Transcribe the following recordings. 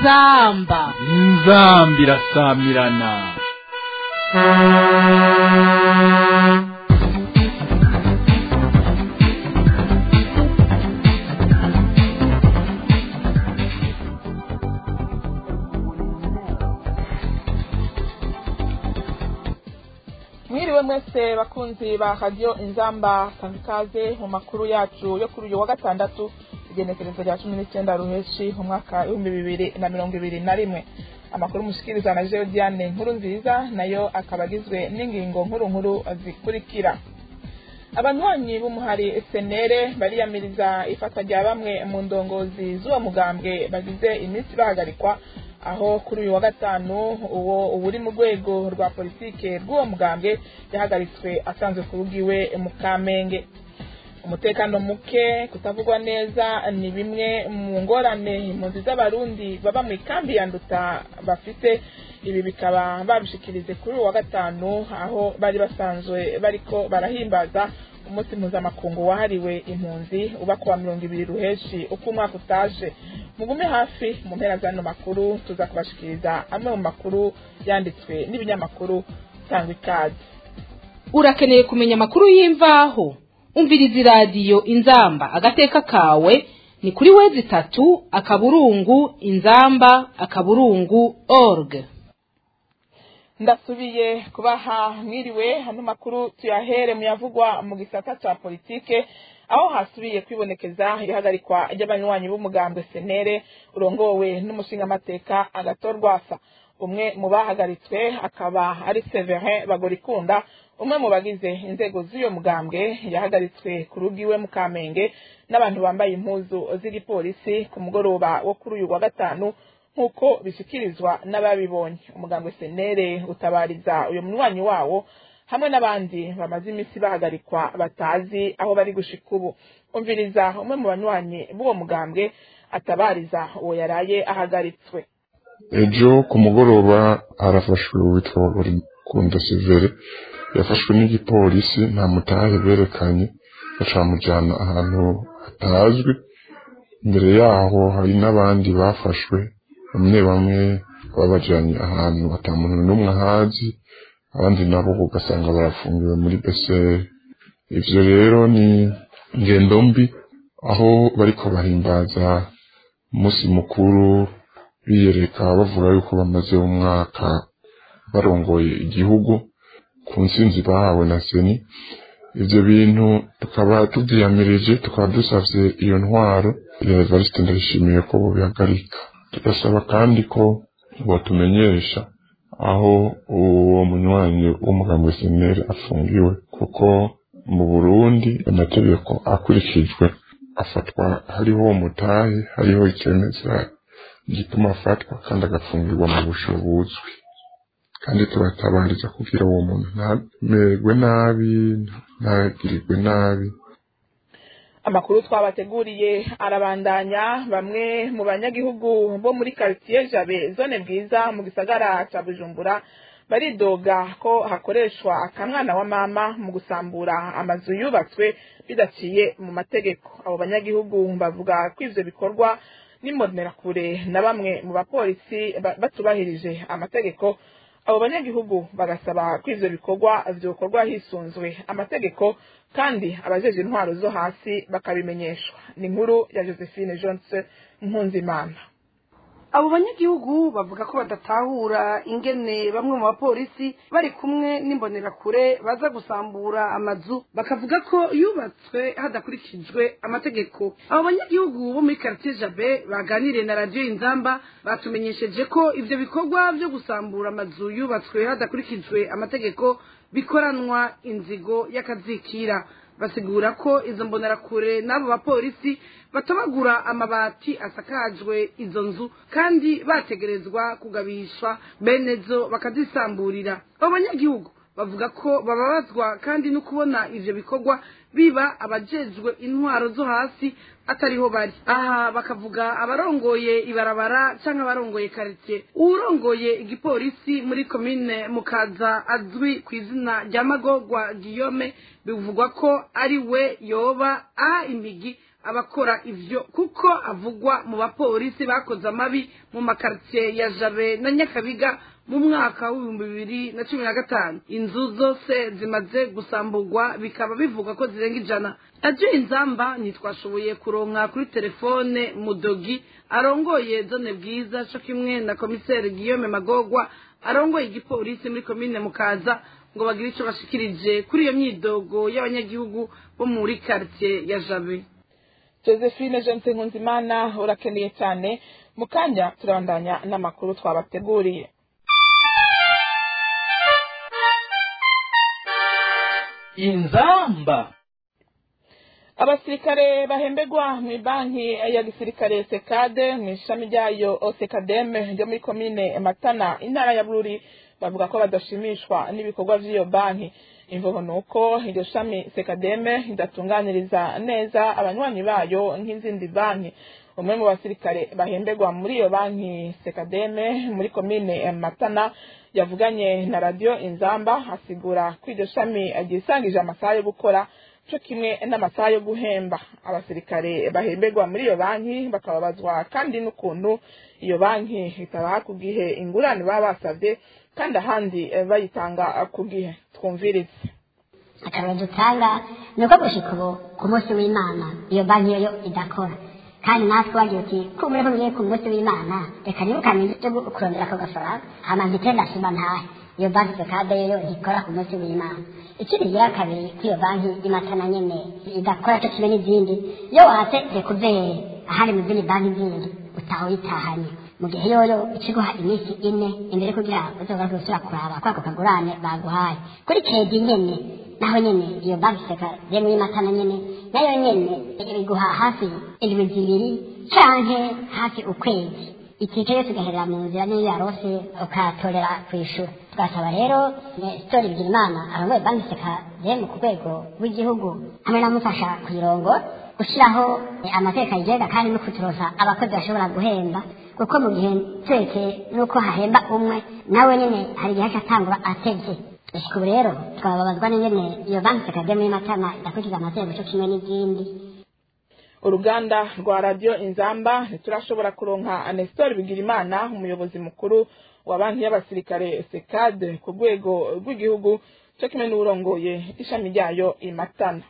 inzamba inzamba irasamirana mwiriwe mwese bakunzi ba radiyo inzamba kamikaze mu makuru yacu yo kuri uyu wa gatandatu igenekerezo rya cumi n'icyenda ruheshi mu mwaka w'ibihumbi bibiri na mirongo ibiri na rimwe amakuru mushikiriza na jewe diane nkuru nziza nayo akaba agizwe n'ingingo nkuru nkuru zikurikira abanywanyi b'umuhari senere bariyamiriza ifatwa rya bamwe mu ndongozi z'uwo mugambwe bagize iminsi bahagarikwa aho kuri uyu wa gatanu uwo uri mu rwego rwa politike rw'uwo mugambwe yahagaritswe asanzwe ku rugo iwe mu kamenge umutekano muke kutavugwa neza ni bimwe mu ngorane impunzi z'abarundi baba mu ikambi ya nduta bafite ibi bikaba babishikirize kuri uyu wa gatanu aho bari basanzwe bariko barahimbaza umunsi mpuzamakungu wahariwe impunzi uba kuwa mirongo ibiri ruheshi uko umwaka utaje mugume hafi mu mpera z'ano makuru tuza kubashikiriza amwe mu makuru yanditswe n'ibinyamakuru cyangwa ikaze urakeneye kumenya amakuru y'imvaho umviriza iradiyo inzamba agateka kawe ni kuri wezi itatu akaburungu inzamba akaburungu org ndasubiye kubaha mwiriwe hano makuru tuyahere muyavugwa mu gisata cya politike aho hasubiye kwibonekeza ihagarikwa ry'abanywanyi b'umugambwe senere urongowe n'umushingamateka agatorwasa umwe mu bahagaritswe akaba ari severin bagorikunda umwe mu bagize inzego z'uyo mugambwe yahagaritswe ku rugo iwe mu kamenge n'abantu bambaye impuzu z'igipolisi ku mugoroba wo kuri uyu wa gatanu nk'uko bishyikirizwa n'ababibonye umugambwe senere utabariza uyu munywanyi wawo hamwe n'abandi bamaze iminsi bahagarikwa batazi aho bari gushika ubu umviriza umwe mu banywanyi b'uwo mugambwe atabariza uwo yaraye ahagaritswe ejo ku mugoroba harafashwe uwitwa kunda severe yafashwe n'igipolisi nta mutahe berekanye bacamujyana ahantu hatazwi imbere yaho hari n'abandi bafashwe bamwe bamwe babajyanye ahantu muntu n'umwe ahazi abandi nabo ugasanga barafungiwe muri beseri ibyo rero ni ingendo mbi aho bariko bahimbaza umunsi mukuru biyereka bavuga yuko bamaze umwaka barongoye igihugu ku nsinzi bahawe na seni ibyo bintu tukaba tubyiyamirije tukaba dusabye iyo ntwaro ya evariste ndayishimiye ko bubihagarika tugasaba kandi ko batumenyesha aho uwo munywanyi w'umugambi seneri afungiwe kuko mu burundi amategeko akurikijwe afatwa hariho umutahe hariho icemeza gituma afatwa kandi agafungirwa mu busho buzwi kandi turatabariza kugira uwo muntu ntamerwe nabi ntagirirwe nabi amakuru twabateguriye arabandanya bamwe mu banyagihugu bo muri quartier jabe zone bwiza mu gisagara cya bujumbura baridoga ko hakoreshwa akamwana wa mama mu gusambura amazu yubatswe bidaciye mu mategeko abo banyagihugu bavuga ko ivyo bikorwa n'imbonerakure na bamwe mu bapolisi batubahirije amategeko abo banyagihugu bagasaba ko ivyo bikorwa vyokorwa hisunzwe amategeko kandi abajeje intwaro zo hasi bakabimenyeshwa ni inkuru ya josephine jonse mpunzimana abo banyagihugu bavuga ko badatahura ingene bamwe mu bapolisi bari kumwe n'imbonerakure baza gusambura amazu bakavuga ko yubatswe hadakurikijwe amategeko abo banyagihugu bo muri quartier jabe baganiriye na radiyo inzamba batumenyesheje ko ivyo bikorwa vyo gusambura amazu yubatswe hadakurikijwe amategeko bikoranwa inzigo y'akazikira basigura ko izo mbonerakure n'abo bapolisi batabagura amabati asakajwe izo nzu kandi bategerezwa kugabishwa bene zo bakazisamburira abo banyagihugu bavuga ko bababazwa kandi no kubona ivyo bikorwa biba abajejwe intwaro zo hasi atariho bari aha bakavuga abarongoye ibarabara canke abarongoye quartier uwurongoye igipolisi muri komine mukaza azwi ku izina rya magorwa guillaume bivugwa ko ari we yoba aha impigi abakora ivyo kuko avugwa mu bapolisi bakoze amabi mu makaritsiye ya jabe na nyakabiga mu mwaka w'ibihumbi bibiri na cumi na gatanu inzu zose zimaze gusamburwa bikaba bivuga ko zirenga ijana radiyo inzamba ntitwashoboye kuronka kuri telefone mudogi arongoye zone bwiza co kimwe na komiseri guillaume magogwa arongoye igipolisi muri komine mukaza ngo bagire ico bashikirije kuri iyo myidogo y'abanyagihugu bo muri quartier ya jabe josephine jense nkunzimana urakeneye cyane mu kanya turabandanya n'amakuru twabateguriye inzamba abasirikare bahembegwa mu banki ya gisirikare sekade mu ishami ryayo osekademe ryo muri komine matana intara ya bururi bavuga ko badashimishwa n'ibikorwa by'iyo banki imvugo ni uko iryo shami sekademe ridatunganiriza neza abanywanyi bayo nk'izindi banki umwe mu basirikare bahembegwa muri iyo banki sekademe muri komine matana yavuganye na radiyo inzamba asigura ko iryo shami ryisangije amasaha yo gukora cyo kimwe n'amasaha yo guhemba abasirikare bahembegwa muri iyo banki bakababazwa kandi n'ukuntu iyo banki itabaha ku gihe ingurane baba basabye kandi ahandi bayitanga ku gihe twumvirize akarero dutanga ni uko gushika ubu ku munsi w'imana iyo banki yo idakora kandi natwe wagira uti kumure ko ngiye ku munsi w'imana reka nibukane ibyo kurondera ako gafaranga hama mpite ndashima ntahe iyo banki sekade yo ntikora ku munsi w'imana ikindi gira kabiri ko iyo banki y'imatana nyene idakora cyo kimwe n'izindi iyo watse rekuvere ahari mu zindi banki zindi utaha uyitahanye mu gihe yoyo ikiguha iminsi ine imbere kugira uzogaruke gusubira kuraba kwako kagurane baguhaye kuri kedi nyene naho nyene iyo banki sekade muri matana nyene nayo nyene ibiguha hafi indwi zibiri canke hafi ukwezi itike yose igaherera mu nzira niyo yarose ukatorera kwishura tugasaba rero sitori bigira imana arongoye banki sekademu ku rwego rw'igihugu hamwe n'amufasha kuyirongo gushyiraho amateka yigenga kandi no kuturoza abakozi bashobora guhemba kuko mu gihe turetse n'uko hahemba umwe nawe nyine hari igihe atangura atevye gushika ubu rero twababazwa n'ingene iyo banki sekademu y'amatama idakurikiza amategeko cyo kimwe n'izindi uruganda rwa radiyo inzamba ntiturashobora kuronka anestori bigirimana umuyobozi mukuru wa banki y'abasirikare sekade ku rwego rw'igihugu cyo kimwe n'urongoye ishami ryayo imatana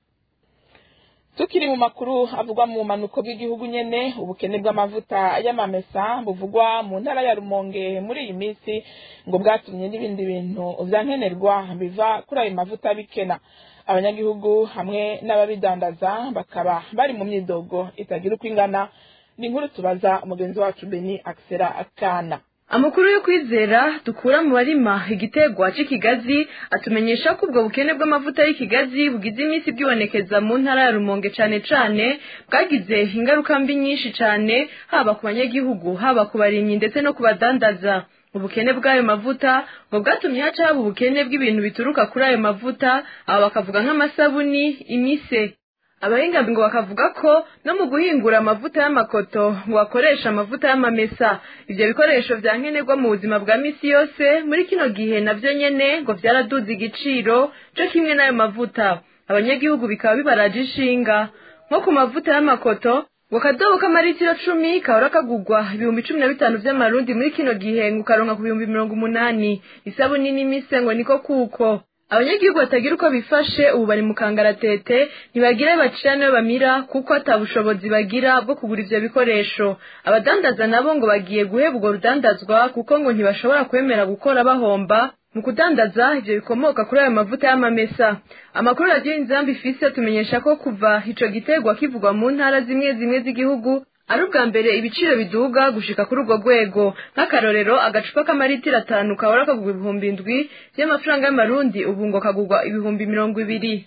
tukiri mu makuru avugwa mu manuko bw'igihugu nyene ubukene bw'amavuta y'amamesa buvugwa mu ntara ya rumonge muri iyi minsi ngo bwatumye n'ibindi bintu vyankenerwa biva kuri ayo mavuta bikena abanyagihugu hamwe n'ababidandaza bakaba bari mu myidogo itagira uko ingana ni inkuru tubaza umugenzi wacu beni akisera akana amakuru yo kwizera dukura mu barima igitegwa c'ikigazi atumenyesha ko ubwo bukene bw'amavuta y'ikigazi bugize iminsi bwibonekeza mu ntara ya rumonge cane cane bwagize ingaruka mbi nyinshi cane haba ku banyagihugu haba ku barimyi ndetse no ku badandaza ubukene bw'ayo mavuta ngo bwatumye haca haba ubukene bw'ibintu bituruka kuri ayo mavuta aba bakavuga nk'amasabuni imise abahinga ngo bakavuga ko no mu guhingura amavuta y'amakoto ngo bakoresha amavuta y'amamesa ivyo bikoresho vya nkenerwa mu buzima bwa misi yose muri kino gihe navyo nyene ngo vyaraduze igiciro co kimwe n'ayo mavuta abanyagihugu bikaba bibaraje ishinga nko ku mavuta y'amakoto ngo akadobo k'amaritiro cumi kahora kagugwa ibihumbi cumi na bitanu vy'amarundi muri kino gihe ngo ukaronka ku bihumbi mirongo umunani isabuni n'imise ngo niko kuko abanyagihugu batagira uko bifashe ubu bari mu kangaratete ntibagira bacira nayo bamira kuko ata bushobozi bagira bwo kugura ivyo bikoresho abadandaza nabo ngo bagiye guheba urwo rudandazwa kuko ngo ntibashobora kwemera gukora bahomba mu kudandaza ivyo bikomoka kuri ayo mavuta y'amamesa amakuru radiyo inzambi ifise tumenyesha ko kuva ico gitegwa kivugwa mu ntara zimwe zimwe z'igihugu ari ubwa mbere ibiciro biduga gushika kuri urwo rwego nk'akarorero agacupa k'amaritiro atanu kahora kagurwa ibihumbi indwi vy'amafaranga y'amarundi ubu ngo kagurwa ibihumbi mirongo ibiri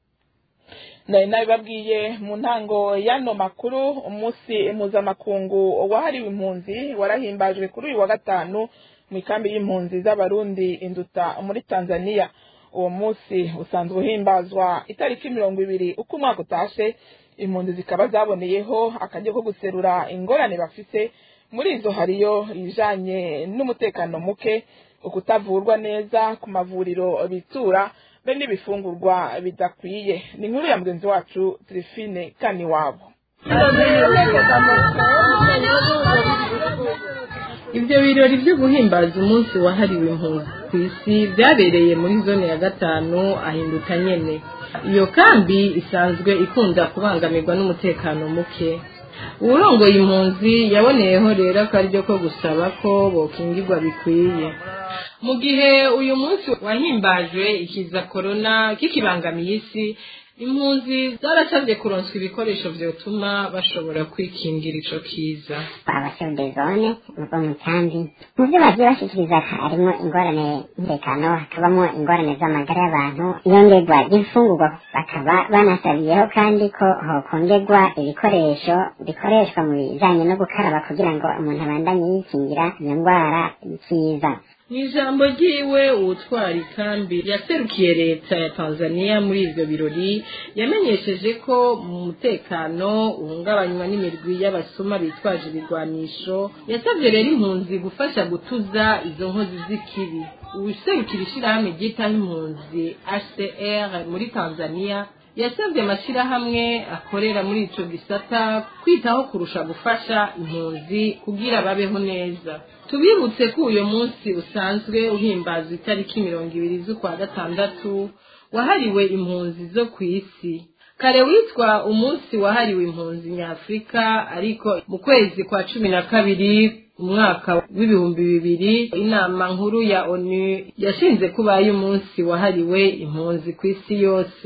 nari nabibabwiye mu ntango y'ano makuru umunsi mpuzamakungu wahariwe impunzi warahimbajwe kuri uyu wa gatanu mu ikambi y'impunzi z'abarundi induta muri tanzania uwo munsi usanzwe uhimbazwa itariki mirongo ibiri uko umwaka utashe impunzi zikaba zaboneyeho akaryo ko guserura ingorane bafise muri izo hariyo ibijanye n'umutekano muke ukutavurwa neza ku mavuriro bitura be n'ibifungurwa bidakwiye ni inkuru ya mugenzi wacu Trifine Kaniwabo ibyo birori byo guhimbaza umunsi wahariwe impunzi ku isi byabereye muri zone ya gatanu ahinduka nyene iyo kambi isanzwe ikunda kubangamirwa n'umutekano muke uwurongoye impunzi yaboneyeho rero akaryo ko gusaba ko bokingirwa bikwiye mu gihe uyu munsi wahimbajwe ikiza korona kikibangamiye isi impunzi zarasabye kuronswa ibikoresho vyotuma bashobora kwikingira ico kiza abashinzwe zone ubwo mu kambi mu byo bagiye bashikiriza harimo ingorane y'umutekano hakabamo ingorane z'amagara y'abantu iyongerwa ry'imfungurwa bakaba banasabiyeho kandi ko hokongerwa ibikoresho bikoreshwa mu bijanye no gukaraba kugira ngo umuntu abandanye yikingira iyo ndwara y'ikiza mu ijambo ryiwe uwutwara ikambi yaserukiye leta ya tanzania muri ivyo birori yamenyesheje ko mu mutekano uhungabanywa n'imirwi y'abasuma bitwaje ibigwanisho yasabye rero impunzi gufasha gutuza izo nkozi z'ikibi uwuserukira ishirahamwe ryitaho impunzi hcr muri tanzania yasabye amashyirahamwe akorera muri ico gisata kwitaho kurusha gufasha impunzi kugira babeho neza tubibutse ko uyu munsi usanzwe uhimbazwa itariki mirongo ibiri z'ukwa gatandatu wahariwe impunzi zo ku isi kare witwa umunsi wahariwe impunzi nyafurika ariko mu kwezi kwa cumi na kabiri umwaka w'ibihumbi bibiri inama nkuru ya onu yashinze kubaye umunsi wahariwe impunzi ku isi yose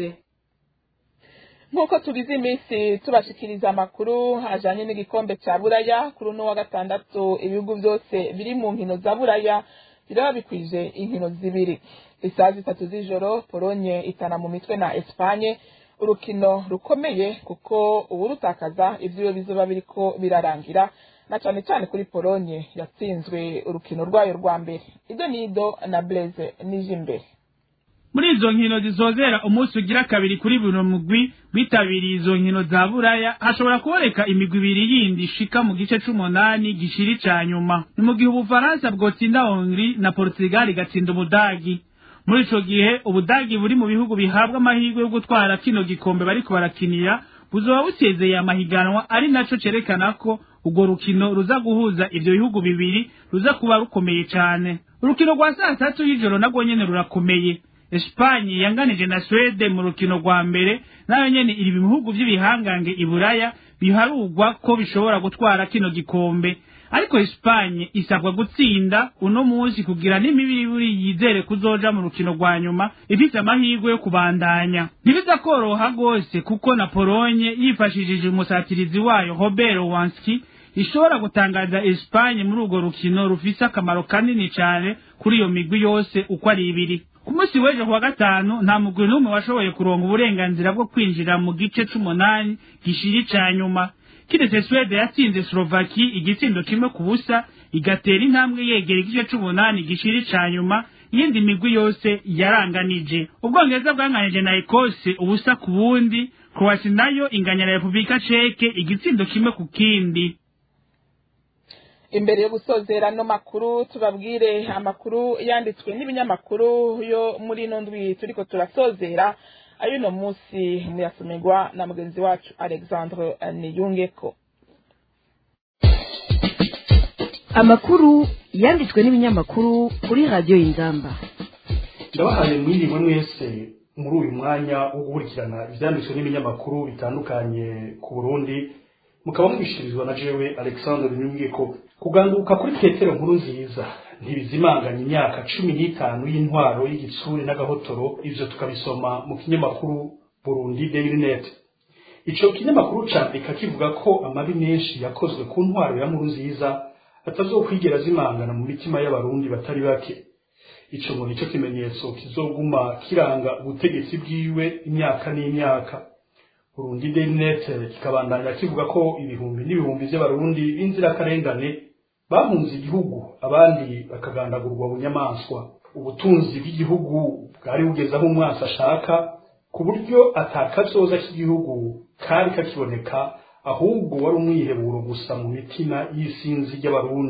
nk'uko tubizi iminsi tubashikiriza amakuru ajanye n'igikombe ca buraya kuri uno wa gatandatu ibihugu vyose biri mu nkino za buraya biraba bikwije inkino zibiri isaha zitatu z'ijoro polonye itana mu mitwe na espanye urukino rukomeye kuko uwurutakaza ivyo bizoba biriko birarangira na cane cane kuri polonye yatsinzwe urukino rwayo rwa mbere ido nido na blaise nije imbere muri izo nkino zizozera umunsi ugira kabiri kuri buri mugwi witabiriye izo nkino za buraya hashobora kuboneka imigwi ibiri yindi ishika mu gice c'umunani gishiri ca nyuma ni mu gihe ubufaransa bwotsinda hongri na portugal igatsinda ubudagi muri ico gihe ubudagi buri mu bihugu bihabwa amahirwe yo gutwara kino gikombe bariko barakinira buzoba busezeye amahiganwa ari naco cerekana ko urwo rukino ruza guhuza ivyo bihugu bibiri ruza kuba rukomeye cane urukino rwa saa tatu y'ijoro narwo nyene rurakomeye Espanye yanganije na Swede mu rukino rwa mbere nayo nyene iri bihugu vy'ibihangange iburaya biharugwa ko bishobora gutwara kino gikombe ariko Espanye isabwa gutsinda uno munsi kugira n'imibiri yizere kuzoja mu rukino rwa nyuma ifite amahirwe yo kubandanya ntibiza koroha gose kuko na Polonye yifashishije umusatirizi wayo Robert Wanski ishobora gutangaza Espanye muri urwo rukino rufise akamaro kanini cane kuri iyo migwi yose uko ari ibiri ku munsi w'ejo kuwa gatanu nta mugwi n'umwe washoboye kuronga uburenganzira bwo kwinjira mu gice c'umunani gishiri ca nyuma kiretse swede yatsinze slovaki igitsindo kimwe ku busa igatera intambwe yegera igice c'umunani gishiri ca nyuma iyindi migwi yose yaranganije ubwongereza bwanganije na ekose ubusa ku bundi kroasi nayo inganya na repubulika ceke igitsindo kimwe ku kindi imbere yo gusozera no makuru tubabwire amakuru yanditswe n'ibinyamakuru yo muri ino ndwi turiko turasozera ayuno munsi muyasomerwa na mugenzi wacu alexandre niyungeko amakuru yanditswe n'ibinyamakuru kuri radiyo y'inzamba ndabahaye mwiriwe mwese muri uyu mwanya wo gukurikirana ivyanditswe n'ibinyamakuru bitandukanye ku burundi mukaba mwishirizwa na jewe alexandre niyungeko kuganduka kuri petero nkuru nziza ntibizimanganya imyaka cumi n'itanu y'intwaro y'igitsuri n'agahotoro ivyo tukabisoma mu kinyamakuru burundi daily net ico kinyamakuru candika kivuga ko amabi menshi yakozwe ku ntwaro ya nkuru nziza atazokwigera zimangana mu mitima y'abarundi batari bake ico ngo nico kimenyetso kizoguma kiranga ubutegetsi bwiwe imyaka n'imyaka burundi daily net kikabandanya kivuga ko ibihumbi n'ibihumbi vy'abarundi b'inzirakarengane bahunze igihugu abandi bakagandagurwa bunyamaswa ubutunzi bw'igihugu bwari bugeze aho umwasi ashaka ku buryo atakazoza k'igihugu kari kakiboneka ahubwo wari umwiheburo gusa mu mitima y'isinzi ry'abarundi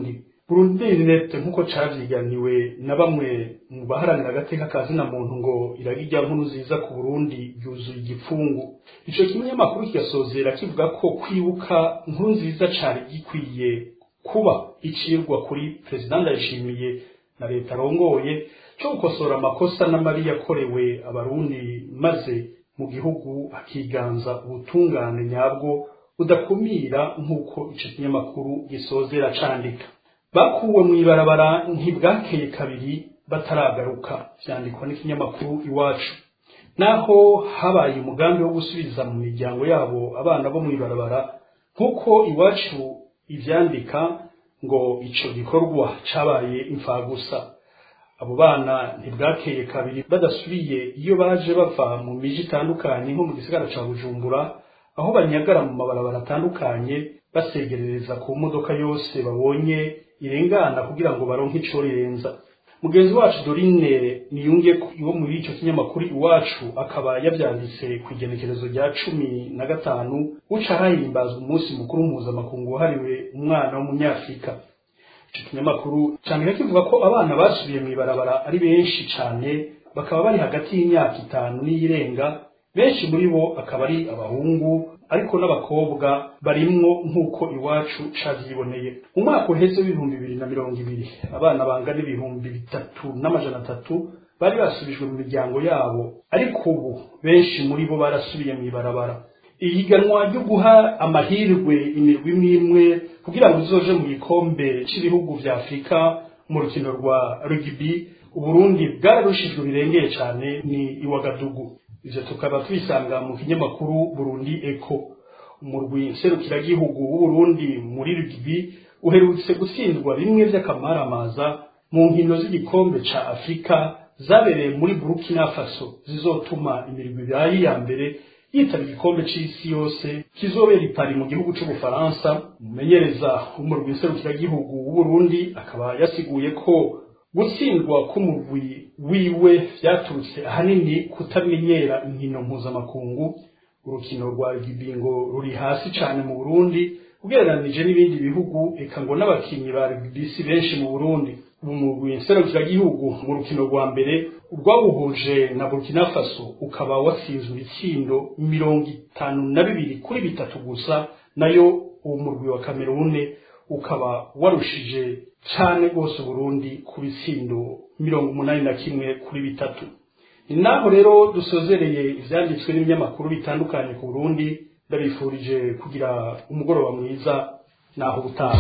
burundinet nk'uko cavyiganiwe na bamwe mu baharanira agateka ka zina muntu ngo iragirya nkuru nziza ku burundi yuzuye igipfungu ico kinyamakuru kigasozera kivuga ko kwibuka nkuru nziza cari gikwiye kuba icirwa kuri perezida ndayishimiye na leta arongoye cyo gukosora amakosa n'amabi yakorewe abarundi maze mu gihugu hakiganza ubutungane nyabwo budakumira nk'uko ico kinyamakuru gisozera candika bakuwe mu ibarabara ntibwakeye kabiri bataragaruka vyandikwa n'ikinyamakuru iwacu naho habaye umugambi wo gusubiza mu miryango yabo abana bo mu ibarabara nk'uko iwacu ivyandika ngo ico gikorwa cabaye imfagusa abo bana ntibwakeye kabiri badasubiye iyo baje bava mu miji itandukanye nko mu gisagara ca bujumbura aho banyagara mu mabarabara atandukanye basegerereza ku modoka yose babonye irengana kugira ngo baronke ico rirenza mugenzi wacu dorine niyunge wo muri ico kinyamakuru iwacu akaba yavyanditse ku igenekerezo rya cumi na gatanu uca hahimbazwa umunsi mukuru mpuzamakungu wahariwe umwana w'umunyafurika ico kinyamakuru candika kivuga ko abana basubiye mw'ibarabara ari benshi cane bakaba bari hagati y'imyaka itanu n'iyirenga benshi muri bo akaba ari abahungu ariko n'abakobwa barimwo nk'uko iwacu cavyiboneye mu mwaka uheze w'ibihumbi bibiri na mirongo ibiri abana bangana ibihumbi bitatu n'amajana atatu bari basubijwe mu miryango yabo ariko ubu benshi muri bo barasubiye mw'ibarabara ihiganwa ryo guha amahirwe imirwi imwe imwe kugira ngo izoje mu gikombe c'ibihugu vya afurika mu rukino rwa rugibi uburundi bwararushijwe birengeye cane ni iwagadugu ivyo tukaba tubisanga mu kinyamakuru burundi eko umurwi nserukiragihugu w'uburundi muri rugibi uherutse gutsindwa bimwe vy'akamaramaza mu nkino z'igikombe ca afurika zabereye muri burukina faso zizotuma imirwi ibaye iya mbere yitaba igikombe c'isi yose kizobera ipari mu gihugu c'ubufaransa umumenyereza w'umurwi nserukiragihugu w'uburundi akaba yasiguye ko gutsindwa k'umurwi wiwe vyaturutse ahanini kutamenyera inkino mpuzamakungu urukino rwa rugibingo ruri hasi cane mu burundi ugereranije n'ibindi bihugu eka ngo n'abakinyi ba rugibisi benshi mu burundi umurwi nserukiragihugu mu rukino rwa mbere urwawuhuje na burkina faso ukaba watsinzwe ibitsindo mirongo itanu na bibiri kuri bitatu gusa nayo uwo murwi wa kamerune ukaba warushije cane rwose Burundi ku bitsindo mirongo umunani na kimwe kuri bitatu ni naho rero dusozereye ivyanditswe n'ibinyamakuru bitandukanye ku Burundi ndabifurije kugira umugoroba mwiza naho ubutaha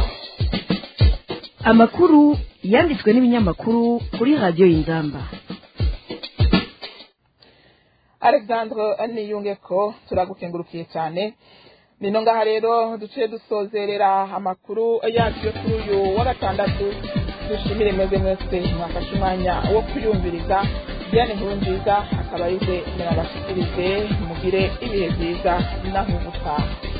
amakuru yanditswe n'ibinyamakuru kuri radiyo y'inzamba alexandre niyunge ko turagukengurukiye cyane nino ngaha rero duciye dusozerera amakuru yacu yo kuri uyu wa gatandatu dushimire mwebwe mwese mwafashe umwanya wo kuyumviriza diane nkuru nziza akaba arize murabashikirize mugire ibihe byiza naho ubutaha